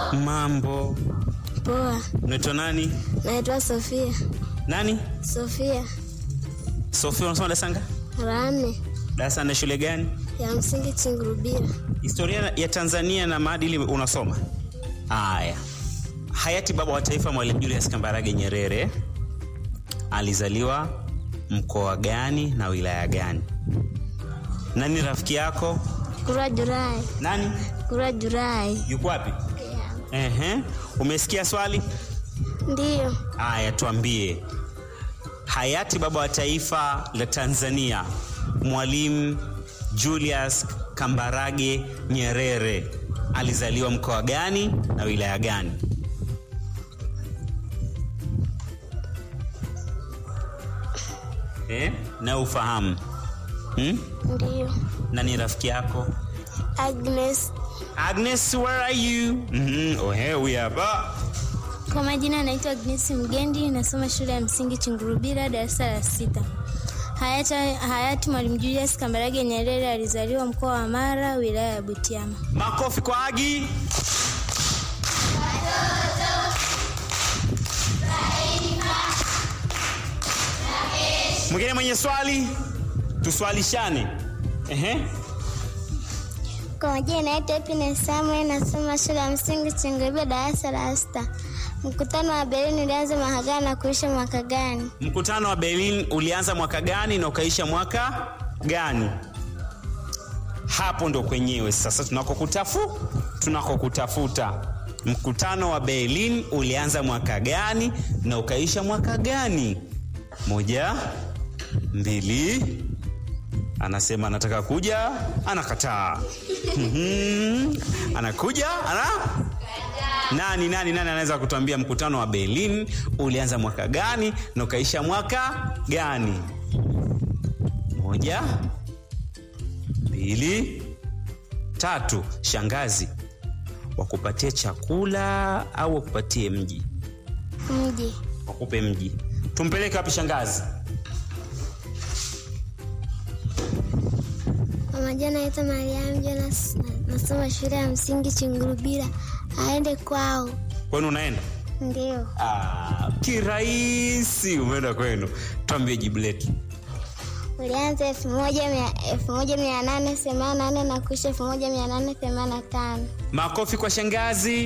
Mambo. Poa, Unaitwa nani? naitwa Sofia. Nani? Sofia Sofia, unasoma darasa ngapi? la nne Darasa na shule gani? ya msingi Chingurubira. Historia ya Tanzania na maadili unasoma? Haya. Hayati baba wa taifa Mwalimu Julius Kambarage Nyerere alizaliwa mkoa gani na wilaya gani? Nani rafiki yako? Kura Julai, Nani? kura Julai. Yuko wapi? Ehe. Umesikia swali? Ndiyo, Haya, tuambie. Hayati baba wa taifa la Tanzania Mwalimu Julius Kambarage Nyerere alizaliwa mkoa gani na wilaya gani? Eh, na ufahamu hmm? ndiyo. Nani rafiki yako? Agnes. Agnes, where are you? Mm-hmm. Oh, here we are. Ba. Kwa majina naitwa Agnes Mgendi, nasoma shule ya msingi Chingurubira, darasa la sita. Hayati, hayati Mwalimu Julius Kambarage Nyerere alizaliwa mkoa wa Mara, wilaya ya Butiama. Makofi kwa Agi. Mwingine mwenye swali, tuswalishane. Ehe. Kwa majina naitwa Happiness Samuel, nasoma shule ya msingi Chingurubira, darasa la sita. Mkutano wa Berlin ulianza mwaka gani na kuisha mwaka gani? Mkutano wa Berlin ulianza mwaka gani na ukaisha mwaka gani? Hapo ndo kwenyewe sasa tunakokutafu tunakokutafuta. Mkutano wa Berlin ulianza mwaka gani na ukaisha mwaka gani? Moja, mbili. Anasema anataka kuja, anakataa. Mhm. Anakuja, ana nani nani nani anaweza kutuambia mkutano wa Berlin ulianza mwaka gani na ukaisha mwaka gani? Moja, mbili, tatu. Shangazi, wakupatie chakula au wakupatie mji? Mji. Wakupe mji. Tumpeleke wapi shangazi? Kwa majina naitwa Mariam Jonas, na- nasoma shule ya msingi Chingurubira. Aende kwao. Kwenu unaenda? Ndio. Ah, kirahisi umeenda kwenu. Tuambie jibu letu. Ulianza elfu moja mia- elfu moja mia nane themanini na nane na kuisha elfu moja mia nane themanini na tano. Makofi kwa shangazi.